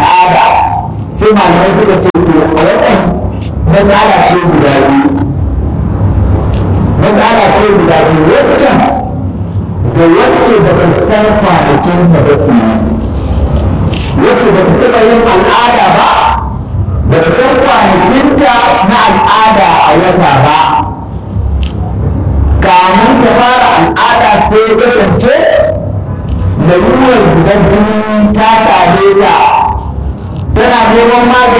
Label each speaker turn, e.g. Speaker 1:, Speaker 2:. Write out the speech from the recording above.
Speaker 1: al'ada sai malamai suka ce to a wannan matsala ce guda biyu matsala ce guda biyu waccan da wacce ba ta san kwanakin ta ba ke wacce ba ta taɓa yin al'ada ba ba ta san kwanakinta na al'ada a wata ba kamun ta fara al'ada sai ya kasance lalurar zubar jini ta same ta tana neman magani